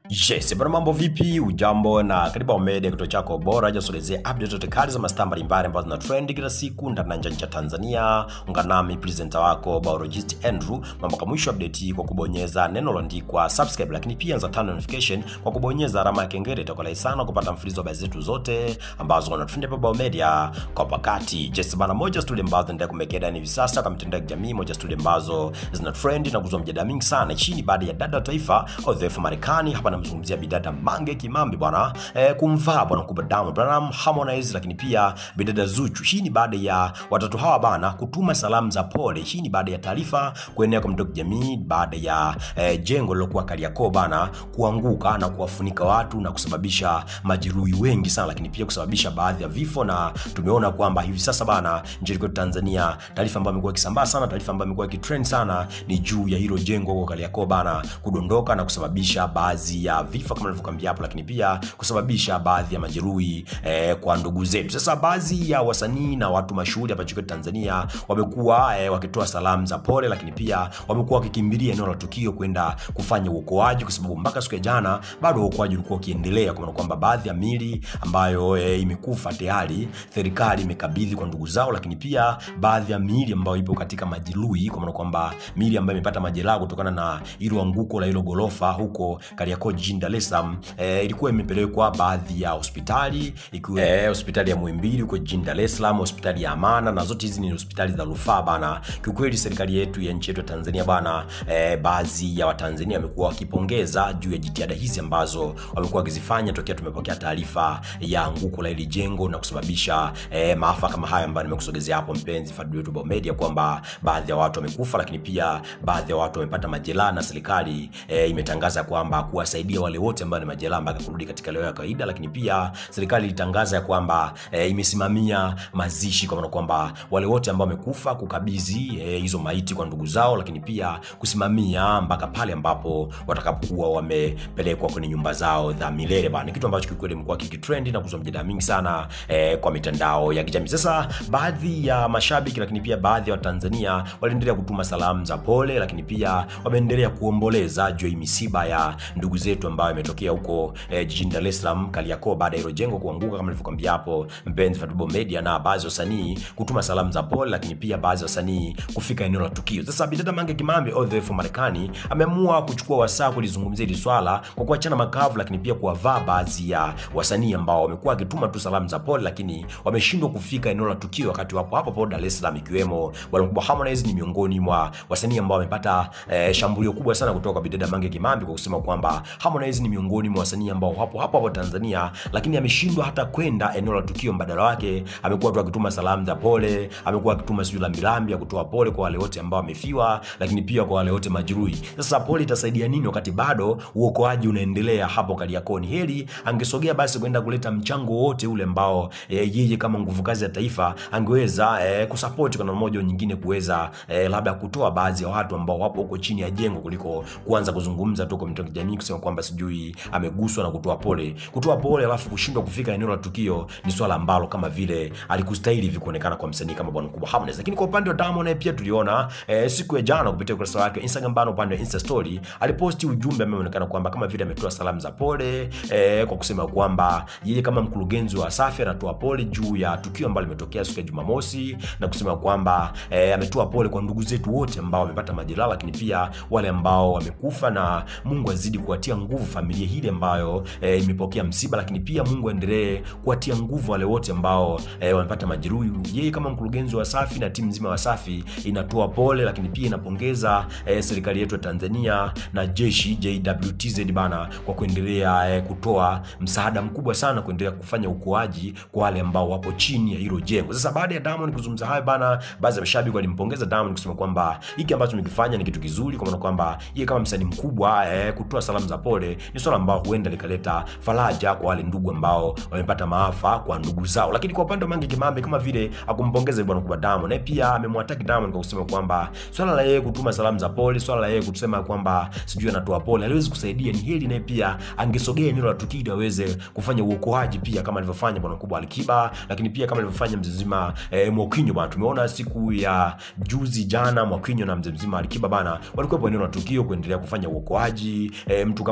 Yes, bwana mambo vipi? Ujambo na karibu Omede, kituo chako bora jasogezea update zote kali za mastaa mbalimbali ambazo zina trend kila siku ndani na nje ya nchi ya Tanzania. Ungana nami presenter wako biologist Andrew mpaka mwisho update hii kwa kubonyeza neno lililoandikwa subscribe, lakini pia anza turn notification kwa kubonyeza alama ya kengele. Itakuwa rahisi sana kupata mfululizo wa habari zetu zote ambazo wana trend hapa Biomedia kwa wakati. Yes, bwana moja studio ambazo zinaendelea kumekea ndani hivi sasa kwa mitandao ya kijamii, moja studio ambazo zina trend na kuzua mjadala mingi sana chini baada ya dada wa taifa ODF Marekani hapa namzungumzia bidada Mange Kimambi bwana eh, kumvaa bwana kubwa Diamond Platnumz, Harmonize, lakini pia bidada Zuchu. Hii ni baada ya watatu hawa bana kutuma salamu za pole. Hii ni baada ya taarifa kuenea kwa mtandao wa kijamii baada ya eh, jengo lilokuwa Kariakoo bana kuanguka na kuwafunika watu na kusababisha majeruhi wengi sana, lakini pia kusababisha baadhi ya vifo, na tumeona kwamba hivi sasa bana nchini kwetu Tanzania, taarifa ambayo imekuwa ikisambaa sana, taarifa ambayo imekuwa ikitrend sana ni juu ya hilo jengo huko Kariakoo bana kudondoka na kusababisha baadhi ya vifo kama nilivyokuambia hapo, lakini pia kusababisha baadhi ya majeruhi eh, kwa ndugu zetu. Sasa baadhi ya wasanii na watu mashuhuri hapa nchini Tanzania wamekuwa eh, wakitoa salamu za pole, lakini pia wamekuwa wakikimbilia eneo la tukio kwenda kufanya uokoaji, kwa sababu mpaka siku ya jana bado uokoaji ulikuwa ukiendelea, kwa maana kwamba baadhi ya mili ambayo eh, imekufa tayari serikali imekabidhi kwa ndugu zao, lakini pia baadhi ya mili ambayo ipo katika majeruhi, kwa maana kwamba mili ambayo imepata majeraha kutokana na hilo anguko la hilo gorofa huko Kariakoo jijini Dar es Salaam eh, ilikuwa imepelekwa baadhi ya hospitali ikiwa eh, hospitali ya Muhimbili huko jijini Dar es Salaam, hospitali ya Amana, na zote hizi ni hospitali za rufaa bana. Kiukweli serikali yetu ya nchi yetu ya Tanzania bana, eh, baadhi ya Watanzania wamekuwa wakipongeza juu ya jitihada hizi ambazo wamekuwa wakizifanya tokea tumepokea taarifa ya anguko la hili jengo na kusababisha eh, maafa kama haya ambayo nimekusogezea hapo, mpenzi fadhili wetu Biomedia, kwamba baadhi ya watu wamekufa, lakini pia baadhi ya watu wamepata majeraha na serikali eh, imetangaza kwamba kuwasaidia wale wote ambao ni majeraha mpaka kurudi katika leo ya kawaida, lakini pia serikali ilitangaza ya kwamba e, imesimamia mazishi kwa maana kwamba wale wote ambao wamekufa kukabidhi e, hizo maiti kwa ndugu zao, lakini pia kusimamia mpaka pale ambapo watakapokuwa wamepelekwa kwenye nyumba zao za milele bana. Ni kitu ambacho kikweli imekuwa kikitrend na kuzua mjadala mingi sana e, kwa mitandao ya kijamii. Sasa baadhi ya mashabiki, lakini pia baadhi ya Watanzania waliendelea kutuma salamu za pole, lakini pia wameendelea kuomboleza juu ya misiba ya ndugu zetu ambayo imetokea huko eh, jijini Dar es Salaam Kariakoo, baada ya hilo jengo kuanguka kama nilivyokuambia hapo, mpenzi Fatubo Media, na baadhi ya wasanii kutuma salamu za pole, lakini pia baadhi ya wasanii kufika eneo la tukio. Sasa bidada Mange Kimambi ODF Marekani ameamua kuchukua wasaa kulizungumzia hili swala kwa kuachana makavu, lakini pia kuwavaa baadhi ya wasanii ambao wamekuwa wakituma tu salamu za pole, lakini wameshindwa kufika eneo la tukio wakati wapo hapo hapo Dar es Salaam, ikiwemo bwana mkubwa Harmonize ni miongoni mwa wasanii ambao wamepata eh, shambulio kubwa sana kutoka kwa bidada Mange Kimambi kwa kusema kwamba Harmonize ni miongoni mwa wasanii ambao hapo hapo hapo Tanzania, lakini ameshindwa hata kwenda eneo la tukio. Mbadala wake amekuwa tu akituma salamu za pole, amekuwa akituma sijui lambilambi ya kutoa pole kwa wale wote ambao wamefiwa, lakini pia kwa wale wote majeruhi. Sasa pole itasaidia nini wakati bado uokoaji unaendelea hapo Kariakoo? Ni heri angesogea basi kwenda kuleta mchango wote ule ambao e, yeye kama nguvu kazi ya taifa angeweza e, kusupport kwa namna moja au nyingine, kuweza e, labda kutoa baadhi ya watu ambao wapo huko chini ya jengo kuliko kuanza kuzungumza tu kwa mitandao ya kijamii kusema kwamba sijui ameguswa na kutoa pole. Kutoa pole alafu kushindwa kufika eneo la tukio ni swala ambalo kama vile alikustahili hivi kuonekana kwa msanii kama bwana mkubwa Harmonize. Lakini kwa upande wa Diamond naye pia tuliona eh, siku ya jana kupitia ukurasa wake Instagram bana, upande wa Insta story aliposti ujumbe ambao umeonekana kwamba kama vile ametoa salamu za pole eh, kwa kusema kwamba yeye kama mkurugenzi wa Wasafi anatoa pole juu ya tukio ambalo limetokea siku ya Jumamosi na kusema kwamba eh, ametoa pole kwa ndugu zetu wote ambao wamepata majeraha, lakini pia wale ambao wamekufa, na Mungu azidi kuwatia nguvu familia hili ambayo e, imepokea msiba, lakini pia Mungu aendelee kuwatia nguvu wale wote ambao e, wamepata majeruhi. Yeye kama mkurugenzi wa Wasafi na timu nzima ya Wasafi inatoa pole, lakini pia inapongeza e, serikali yetu ya Tanzania na jeshi JWTZ bana kwa kuendelea e, kutoa msaada mkubwa sana, kuendelea kufanya ukoaji kwa wale ambao wapo chini ya hilo jengo. Sasa baada ya Diamond kuzungumza hayo bana, baadhi ya mashabiki walimpongeza Diamond kusema kwamba hiki ambacho nikifanya ni kitu kizuri, kwa maana kwamba yeye kama msanii mkubwa e, kutoa salamu za pole ni swala ambao huenda likaleta faraja kwa wale ndugu ambao wamepata maafa kwa ndugu zao. Lakini kwa upande wa Mange Kimambi kama vile akumpongeza bwana kubwa Diamond, naye pia amemwataki Diamond kwa kusema kwamba swala la yeye kutuma salamu za pole, swala la yeye kusema kwamba sijui anatoa pole haliwezi kusaidia. Ni heri naye pia angesogea eneo la tukio ili aweze kufanya uokoaji pia kama alivyofanya bwana kubwa Alikiba, lakini pia kama alivyofanya mzee mzima eh, Mwakinyo bwana. Tumeona siku ya juzi jana Mwakinyo na mzee mzima Alikiba bana walikuwa eneo la tukio kuendelea kufanya uokoaji eh, mtu kama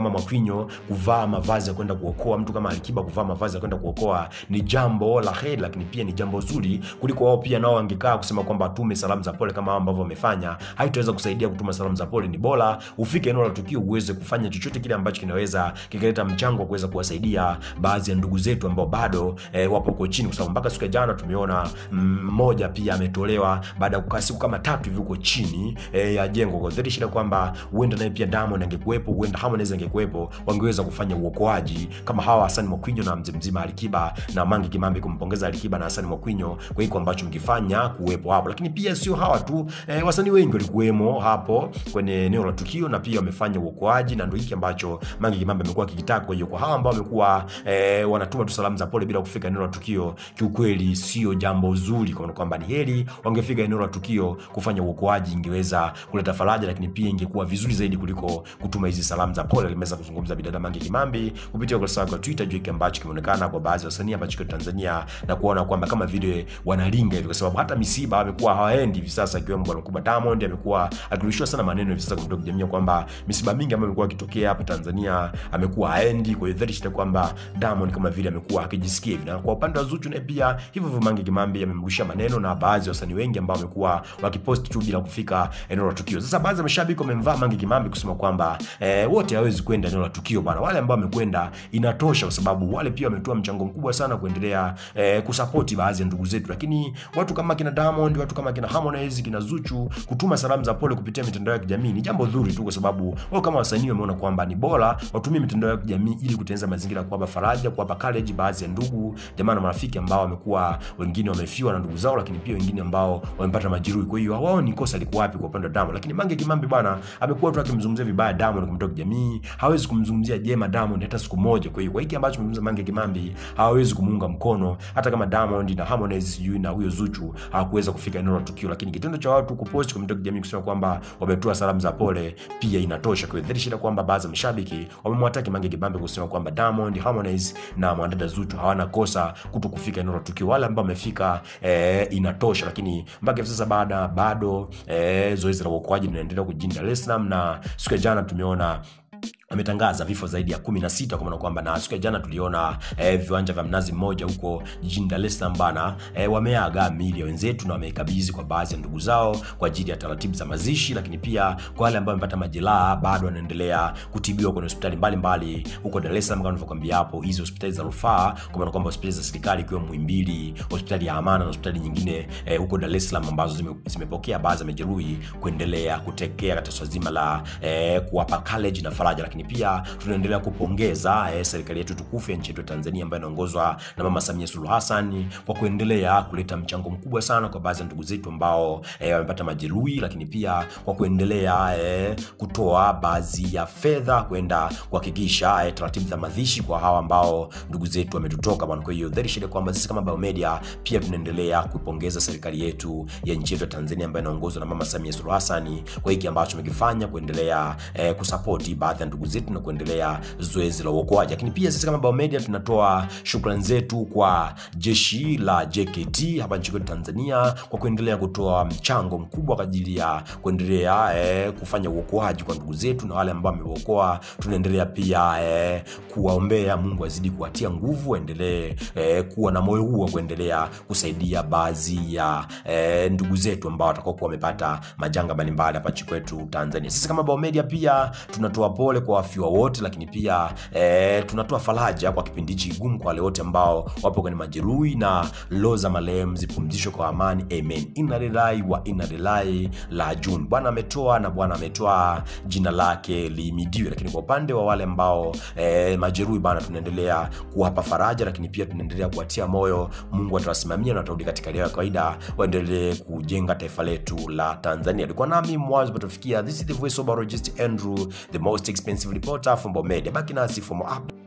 kama Mwakinyo kuvaa mavazi ya kwenda kuokoa, mtu kama Alikiba kuvaa mavazi ya kwenda kuokoa ni jambo la heri, lakini pia ni jambo zuri kuliko wao pia nao wangekaa kusema kwamba atume salamu za pole kama ambavyo wamefanya. Haitaweza kusaidia kutuma salamu za pole. Ni bora ufike eneo la tukio uweze kufanya chochote kile ambacho kinaweza kikaleta mchango wa kuweza kuwasaidia baadhi ya ndugu zetu ambao bado eh, wapo huko chini, kwa sababu mpaka siku ya jana tumeona mmoja pia ametolewa baada ya kukaa siku kama tatu hivi huko chini eh, ya jengo. Kwa hiyo shida kwamba huenda naye pia Diamond angekuwepo, huenda Harmonize angekuwepo, wangeweza kufanya uokoaji kama hawa Hassan Mwakinyo na mzee mzima Alikiba na Mange Kimambi, kumpongeza Alikiba na Hassan Mwakinyo kwa hiko ambacho mkifanya kuwepo hapo. Lakini pia sio hawa tu eh, wasanii wengi walikuwemo hapo kwenye eneo la tukio na pia wamefanya uokoaji, na ndio hiki ambacho Mange Kimambi amekuwa akikitaka. Kwa hiyo kwa hawa ambao wamekuwa eh, wanatuma tu salamu za pole bila kufika eneo la tukio, kiukweli sio jambo zuri, kwa kwamba ni heri wangefika eneo la tukio kufanya uokoaji, ingeweza kuleta faraja, lakini pia ingekuwa vizuri zaidi kuliko kutuma hizi salamu za pole. Limeweza kuzungumza bidada Mange Kimambi kupitia ukurasa wake wa Twitter juu kile ambacho kimeonekana kwa baadhi ya wasanii ambacho kwa Tanzania na kuona kwamba kama vile wanalinga hivi, kwa sababu hata misiba wamekuwa hawaendi hivi sasa, ikiwemo bwana mkubwa Diamond amekuwa akirushiwa sana maneno hivi sasa kutoka jamii kwamba misiba mingi ambayo imekuwa ikitokea hapa Tanzania amekuwa haendi. Kwa hiyo dhahiri kwamba Diamond kama vile amekuwa akijisikia hivi, na kwa upande wa Zuchu naye pia hivyo hivyo, Mange Kimambi amemrushia maneno na baadhi ya wasanii wengi ambao wamekuwa wakipost tu bila kufika eneo la tukio. Sasa baadhi ya mashabiki wamemvaa Mange Kimambi kusema kwamba eh, wote hawezi kwenda eneo la tukio bana, wale ambao wamekwenda inatosha, kwa sababu wale pia wametoa mchango mkubwa sana kuendelea eh, kusapoti baadhi ya ndugu zetu, lakini watu kama kina Diamond, watu kama kina Harmonize, kina Zuchu kutuma salamu za pole kupitia mitandao ya kijamii ni jambo zuri tu, kwa sababu wao kama wasanii wameona kwamba ni bora watumie mitandao ya kijamii ili kutengeneza mazingira kuwapa faraja, kuwapa courage baadhi ya ndugu jamaa na marafiki ambao wamekuwa wengine wamefiwa na ndugu zao, lakini pia wengine ambao wamepata majeruhi. Kwa hiyo wao ni kosa liko wapi kwa upande wa Diamond? Lakini Mange Kimambi bwana amekuwa tu akimzungumzia vibaya Diamond kwa mitandao ya kijamii, hawezi kumzungumzia jema Diamond hata siku moja. Kwa hiyo kwa hiki ambacho amezungumza Mange Kimambi hawezi kumuunga mkono, hata kama Diamond na Harmonize sijui na huyo Zuchu hawakuweza kufika eneo la tukio, lakini kitendo cha watu kupost kwa mitandao ya kijamii kusema kwamba wametoa salamu za pole pia inatosha. Kwa hiyo shida kwamba baadhi ya mashabiki wamemwataki Mange Kimambi kusema kwamba Diamond, Harmonize na mwanadada Zuchu hawana kosa kuto kufika eneo la tukio, wale ambao wamefika eh, inatosha. Lakini mpaka hivi sasa baada bado eh, zoezi la uokoaji linaendelea jijini Dar es Salaam, na siku ya jana tumeona ametangaza vifo zaidi ya kumi na sita kwa maana kwamba, na siku ya jana tuliona eh, viwanja vya Mnazi Mmoja huko jijini Dar es Salaam bana, eh, wameaga miili ya wenzetu na wameikabidhi kwa baadhi ya ndugu zao kwa ajili ya taratibu za mazishi, lakini pia kwa wale ambao wamepata majeraha bado wanaendelea kutibiwa kwenye hospitali mbalimbali huko Dar es Salaam. Kama nilivyokuambia hapo, hizi hospitali za rufaa, kwa maana kwamba hospitali za serikali ikiwemo Muhimbili, hospitali ya Amana na hospitali nyingine eh, huko Dar es Salaam ambazo zime, zimepokea baadhi ya majeruhi kuendelea kutekea katika swala zima la eh, kuwapa courage na faraja, lakini pia tunaendelea kupongeza eh, serikali yetu tukufu ya nchi yetu Tanzania ambayo inaongozwa na Mama Samia Suluhu Hassan kwa kuendelea kuleta mchango mkubwa sana kwa baadhi ya ndugu zetu ambao eh, wamepata majeruhi, lakini pia kwa kuendelea eh, kutoa baadhi ya fedha kwenda kuhakikisha eh, taratibu za mazishi kwa hawa ambao ndugu zetu wametutoka bwana. Kwa hiyo dhahiri shida kwamba sisi kama Biomedia pia tunaendelea kupongeza serikali yetu ya nchi yetu Tanzania ambayo inaongozwa na Mama Samia Suluhu Hassan kwa hiki ambacho wamekifanya kuendelea eh, kusapoti baadhi ya ndugu zetu na kuendelea zoezi la uokoaji. Lakini pia sisi kama Biomedia tunatoa shukrani zetu kwa jeshi la JKT hapa nchini Tanzania kwa kuendelea kutoa mchango mkubwa kwa ajili ya kuendelea eh, kufanya uokoaji kwa ndugu zetu na wale ambao wameokoa. Tunaendelea pia eh, kuwaombea Mungu azidi kuwatia nguvu, waendelee eh, kuwa na moyo huu wa kuendelea kusaidia baadhi ya eh, ndugu zetu ambao watakokuwa wamepata majanga mbalimbali hapa nchini kwetu Tanzania. Sisi kama Biomedia pia tunatoa pole kwa wafiwa wote, lakini pia eh, tunatoa faraja kwa kipindi hichi kigumu kwa wale wote ambao wapo kwenye majeruhi na roho za marehemu zipumzishwe kwa amani, amen. Inna lillahi wa inna ilaihi rajiun. Bwana ametoa na Bwana ametoa, jina lake lihimidiwe. Lakini kwa upande wa wale ambao eh, majeruhi bana, tunaendelea kuwapa faraja, lakini pia tunaendelea kuwatia moyo. Mungu atawasimamia na watarudi katika hali ya kawaida, waendelee kujenga taifa letu la Tanzania. Alikuwa nami mwanzo patufikia. This is the voice of biologist Andrew, the most expensive reporter from Biomedia. Baki nasi for more updates.